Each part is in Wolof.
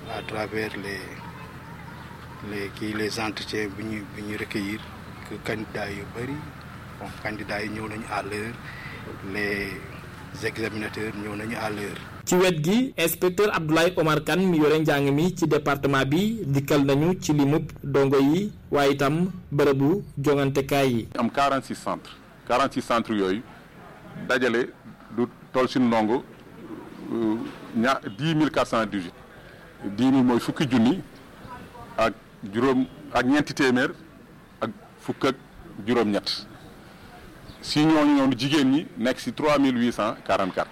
à travers les les kii les entretiens bi ñu bi ñu recueillir que candidats yu bëri bon candidats yi ñëw nañu à l'heure les examinateurs ñëw nañu à l'heure ci wet gi inspecteur Abdoulaye Omar Kane mi yore njàng mi ci département bi dikkal nañu ci limub dongo yi waaye itam bërëbu jongantekaay yi. am 46 centres 46 centres yooyu dajale du toll si ndongo ña 10 418 10 000 mooy fukki junni ak juróom ak ñeenti téeméer ak fukk ak juróom-ñett si ñooñu noonu jigéen ñi nekk si 3 844.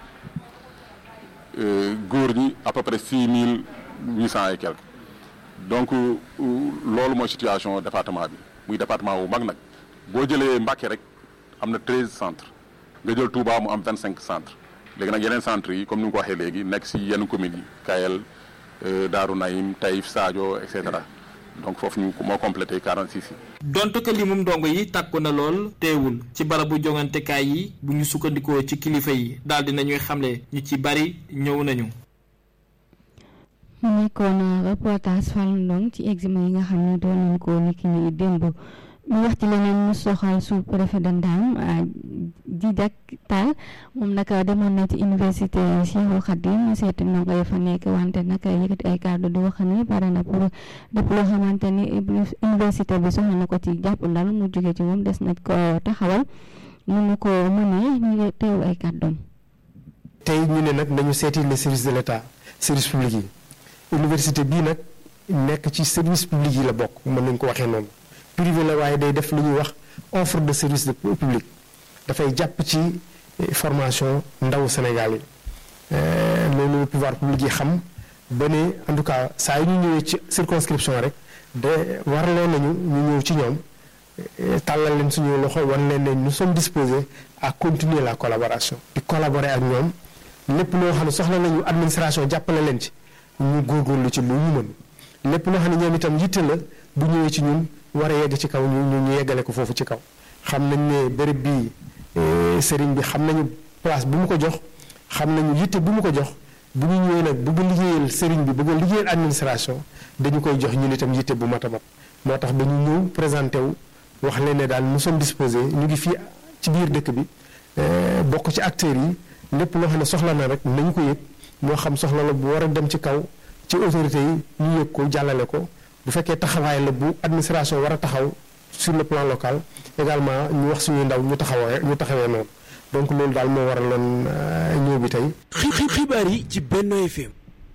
góor ñi à peu près six mille huit cent et quelques donc loolu mooy situation département bi muy département bu mag nag boo jëlee Mbacké rek am na treize centres nga jël Touba mu am vingt cinq centres léegi nag yeneen centres yi comme ni nga ko waxee léegi nekk si yenn communes yi Kayel Darou Naïm Taïf Sadio et cetera donc foofu ñu moo complété quarante six yi. donte que limum ndongo yi tàkku na lool teewul ci barabu jongantekaay yi bu ñu sukkandikoo ci kilifa yi daal di nañuy xamle ñu ci bari ñëw nañu. mu nekkoon reportage Fallou Ndong ci examen yi nga xam ne doon nañu ko niki ni démb ñu wax ci leneen mu soxal sous préfet de Ndam Didak Tall moom nag demoon na ci université Cheikhul Khadim seeti ndongo yi fa nekk wante nag yëkkati ay kàddu di wax ni pare na pour lépp loo xamante ni université bi soxla na ko ci jàpp ndal mu jóge ci moom des na ko taxawal mënu ko mënee ñu teew ay kàddoom. tey ñu ne nag nañu seeti les services de l'État service public yi université bii nag nekk ci service public yi la bokk mën nañu ko waxee noonu. privé la waaye day def lu ñuy wax offre de service de public dafay jàpp ci formation ndawu Sénégal yi loolu pouvoir public yi xam ba ne en tout cas saa yu ñu ñëwee ci circonscription rek de warloo nañu ñu ñëw ci ñoom tàllal leen suñu loxo wan leen ne nous sommes disposés à continuer la collaboration di collaborer ak ñoom lépp loo xam ne soxla nañu administration jàppale leen ci ñu góorgóorlu ci lu ñu mën lépp loo xam ne ñoom itam yitte la bu ñëwee ci ñun war a yegg ci kaw ñu ñu yeggale ko foofu ci kaw xam nañ ne béréb bii sëriñ bi xam nañu place bu mu ko jox xam nañu yitte bu mu ko jox bu ñu ñëwee nag bëgg liggéeyal sëriñ bi bëgg liggéeyal administration dañu koy jox ñun itam yitte bu mat a mat moo tax dañu ñëw présenté wu wax leen ne daal nous sommes disposés ñu ngi fii ci biir dëkk bi bokk ci acteurs yi lépp loo xam ne soxla na rek nañu ko yëg moo xam soxla la bu war a dem ci kaw ci autorités yi ñu yëg ko jàllale ko bu fekkee taxawaay la bu administration war a taxaw sur le plan local également ñu wax suñuy ndaw ñu taxawee ñu taxawee noonu donc loolu daal moo waraloon ñëw bi tey. xibaar yi ci Benno FM.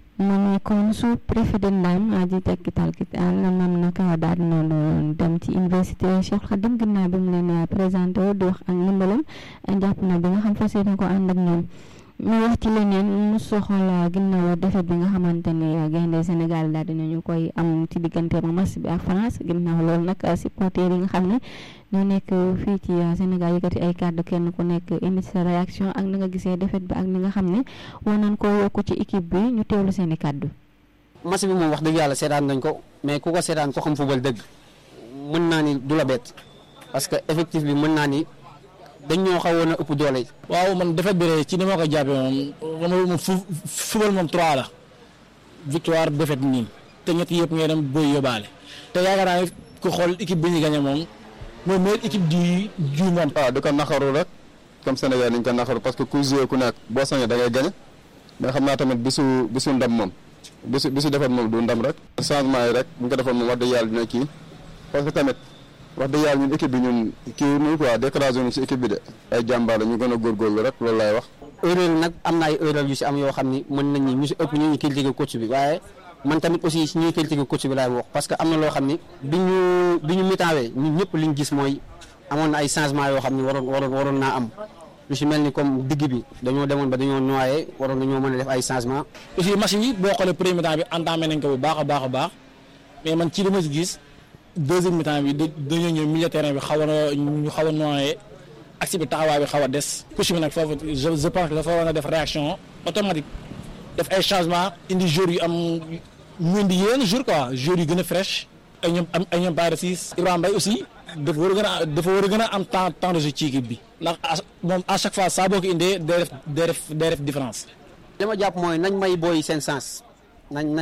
mu nekkoon sous préfet de Ndam di tekki talki moom nag daal dina dem ci université Cheikh Khadim ginnaaw bi mu leen présenté di wax ak ndimbalam jàpp na bi nga xam fas yéene ko ànd ak ñoom. mu wax ci leneen mu soxal ginnaaw defet bi nga xamante ni gaynde Sénégal daal dinañu koy am ci diggante ma match bi ak France ginnaaw loolu nag supporters yi nga xam ne ñoo nekk fii ci Sénégal yëkkati ay kàddu kenn ku nekk indi sa réaction ak na nga gisee defet bi ak ni nga xam ne war nañ koo yokk ci équipe bi ñu teewlu seen i kàddu. match bi moom wax dëgg yàlla seetaan nañ ko mais ku ko seetaan ko xam football dëgg mën naa ni du la bett parce que effectif bi mën naa ni. dañ ñoo xawoon a ëpp doole. waaw man defet bi rek ci ni ma ko jàppee moom moom fu football moom trois la victoire défaite nii te ñett yëpp ngay dem booy yóbbaale te yaakaar naa ne ku xool équipe bi ñu gagné moom mooy meilleure équipe du du monde. waaw di ko naxaru rek comme Sénégal ni ñu ko naxaru parce que ku joué ku nekk boo sañee da ngay gagné mais xam naa tamit bisu bisu ndam moom bisu bisu defet moom du ndam rek. changement yi rek bu ñu ko defoon moom wax dëgg yàlla dina kii parce que tamit. wax dëgg yàlla ñun équipe bi ñun kii nii quoi découragé ñu ci équipe bi de ay jàmbaar la ñu gën a góorgóorlu rek loolu laay wax. erreur nag am na ay erreur yu si am yoo xam ni mën nañu ñu si ëpp ñu ñu critiquer coach bi waaye man tamit aussi si ñuy critiquer coach bi laay wax parce que am na loo xam ni bi ñu bi ñu mitaawee ñun ñëpp liñ gis mooy amoon na ay changement yoo xam ni waroon waroon waroon naa am lu si mel ni comme digg bi dañoo demoon ba dañoo noyé waroon nañoo mën a def ay changement aussi match yi boo xoolee premier temps bi entamé nañ ko bu baax a baax a baax mais man ci li ma si gis. deuxième mi-temps bi dañoo ñëw milieu terrain bi xaw a ñu xaw a nooyee axe bi taxawaay bi xaw a des coach bi nag foofu je je pense que dafa war a def réaction automatique def ay changement indi joueurs yu am ñu indi yeneen joueurs quoi joueurs yu gën a fraîche ay ñoom am ay ñoom Baye Ciss Ibrahima Mbaye aussi dafa war a gën a dafa war a gën a am temps temps de jeu ci équipe bi ndax moom à chaque fois saa boo ko indee day def day def day def différence. li ma jàpp mooy nañ may booy seen sens nañ.